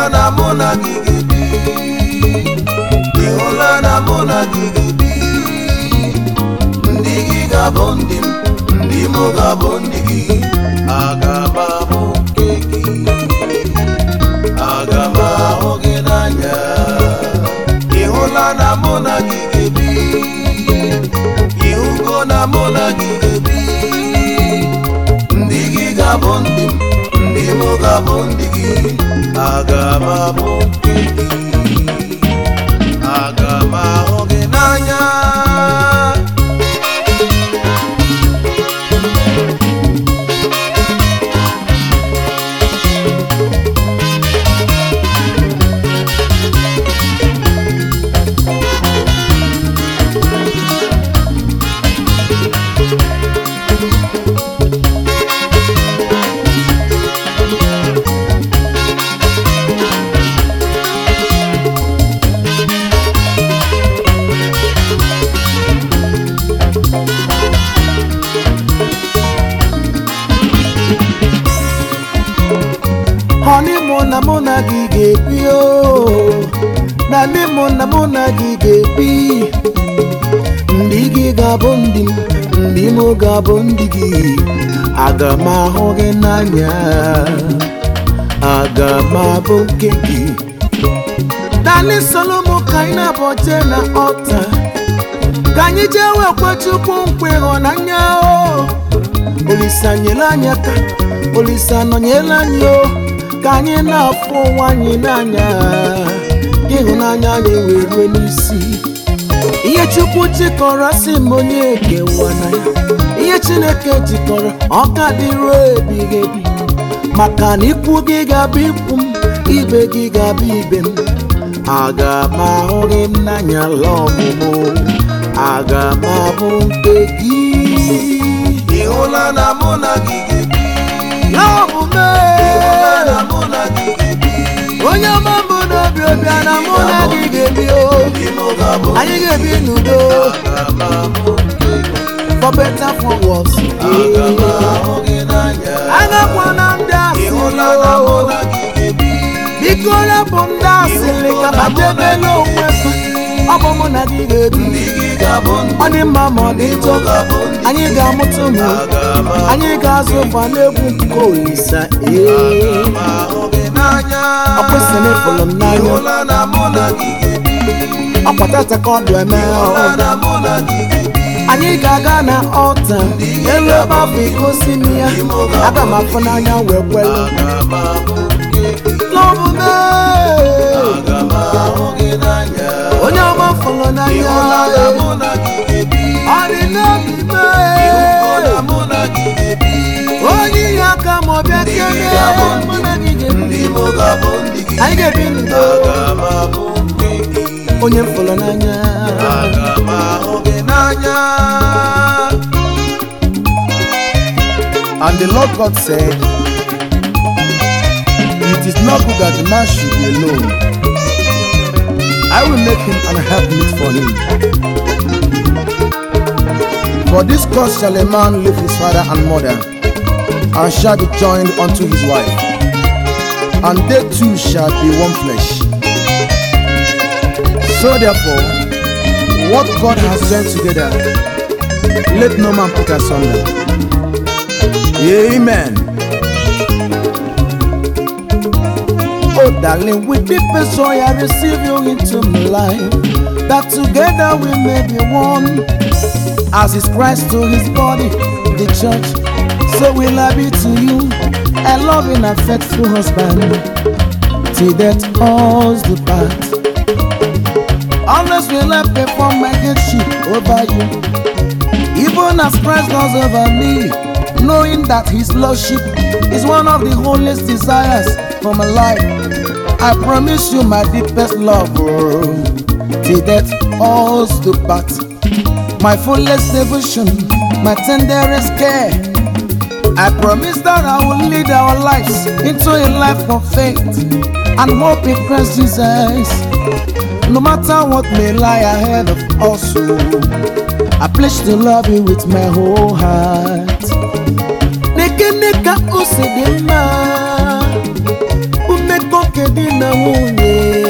na mụ na gị ga-ebi ị hụla na mụ na gị ga-ebi ndị gị ga-abụ ndị m ndị m ga-abụ ndị gị aga m abụ nke gị aga m ahụ gị n'anya ị hụla na mụ na gị ga-ebi ịhụgo na mụ na gị ga-ebi ndị gị ga-abụ ndị m ndị m ga-abụ ndị gị aga m abụ nke gị aga m ahụ gị n'anya honeymoon na mụ na gị ga-ebi o na honeymoon na mụ na gị ga-ebi ndị gị ga-abụ ndị m ndị m ga-abụ ndị gị aga m ahụ gị n'anya aga m abụ nke gị dani solomo ka anyị na-abọ jee na ọta ka anyị jee wekwe chukwu nkwa ịhụnanya o olisa nyere anyị aka olisa nọnyere anyị o ka anyị na-afụ ụwa anyị n'anya ka ịhụnanya anyị wee rue n'isi ihe chukwu jikọrọ si m onye ekewa na ya ihe chineke jikọrọ ọ ka dịruo ebighị ebi maka na ikwu gị ga-abụ ikwu m ibe gị ga-abụ ibe m aga m ahụ gị n'anya la ọmụmụ aga m abụ nke gị ị hụla na mụ na gị ga-ebi la ọmụmụ ịhụla na mụ na gị ga-ebi onye ọma mbụ n'obi obi a na mụ na gị ga-ebi o ndị m ga-abụ anyị ga-ebi n'udo aga m abụ nke gị for better for worse aga m ahụ gị n'anya agakwana ndị ị hụla na mụ asịrị na gị ga-ebi biko rapụ ndị asịrị ka ha debela onwe ha ọ bụ mụ na gị ga-ebi ndị gị ga-abụ ndị ọ dị mma ma ọ dị m njọ ga-abụ ndị anyị ga-amụta ụmụ aga m anyị ga-azụ ụba n'egwu nke olisa ee ahụ gị n'anya ọ kwesịrị ịfụrụ m ị n'anya hụla na mụ na gị ga-ebi ọ kwatata ka ọ dụ eme ị hụla na mụ na gị ga-ebi anyị ga-aga na ọta elu ebe afọ igosi m ya aga m afụ n'anya wee kwelu aga m abụ nke gị n'omume aga m ahụ gị n'anya onye ọma fụrụ ị n'anya hụla na mụ na gị ga-ebi ọ dị n'obi ị hụgo na m mụ na gị ga-ebi onye ihe aka ma ọ bịa kene mụ na gị ga-ebi ndị m ga-abụ ndị gị anyị ga-ebi n'udo aga m abụ nke gị onye m fụrụ n'anya aga m ahụ gị n'anya And the Lord God said, It is not good that the man should be alone. I will make him an helpmeet for him. For this cause shall a man leave his father and mother, and shall be joined unto his wife, and they two shall be one flesh. So therefore, what God has joined together, let no man put asunder. Amen. oh darling with deep joy I receive you into my life that together we may be one as is Christ to his body the church so will I be to you a loving and faithful husband till death us the part always will I perform my headship over you even as Christ does over me, knowing that His Lordship is one of the holiest desires for my life. I promise you my deepest love, oh, till death us do part. My fullest devotion, my tenderest care. I promise that I will lead our lives into a life of faith and hope in Christ Jesus. No matter what may lie ahead of us, oh, I pledge to love you with my whole heart. Neke neka ose dị mma, umekọ kedị na nwunye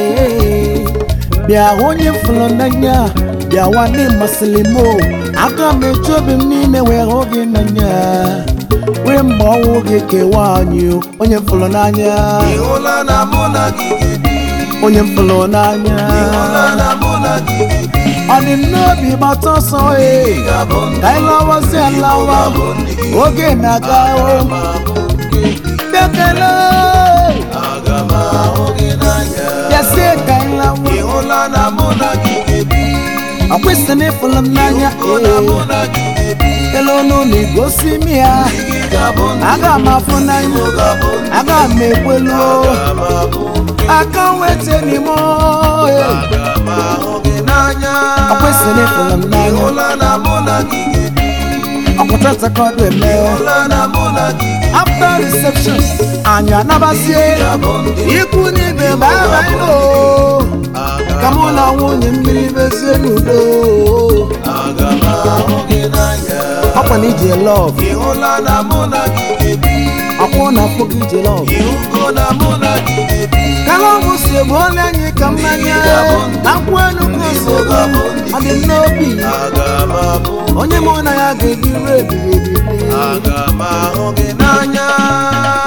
bịa onye fụrụ n'anya bịawa n'ịmasịrị m o. aka m eji obi m niile wee hụ gị n'anya wee mgbe ọnwụ gị kewa anyị o. onye fụrụ n'anya ịhụla na mụ na gị ga-ebi onye fụrụ n'anya ịhụla na mụ na gị ga-ebi ọ dị m n'obi gbata ọsọ e ga-abụ ndị ka anyị lawazi alawa oge na-aga o ma bụ nke gị bekele aga m ahụ gị n'anya bịazie ka anyị lawa ịhụla na mụ na gị ga-ebi ọ kwesịrị ịfụrụ m n'anya ịhụ na mụ ee na gị ga-ebi ele ọnụ na-egosi m ya gị ga-abụ ndị aga m afụ n'anya mụ ga-abụ ndị aga m ekwelu aga m abụ nke aka nweta n'ime ohe aga m ahụ gị n'anya ọ kwesịrị ịfụrụ m n'anya ịhụla na mụ na gị ga-ebi ọpụta takọdụ eme ịhụla na mụ na gị after reception anyị anabazie ga-abụ ndị ikwu n'ibe ma abaịno ka mụ na nwunye mmiri bezie n'udo aga m ahụ gị n'anya ọkwa na ije lọv ịhụla na mụ na gị ga-ebi ọkwụ na afọ gị ije lọv ịhụgo na mụ na gị ga-ebi kalọbụ si egbu onye anyị ka mmanya na nkwụ elu ka o si egbu ọ dị m n'obi aga m abụ onye mụ na ya ga-ebi ruo ebighị ebi aga m ahụ gị n'anya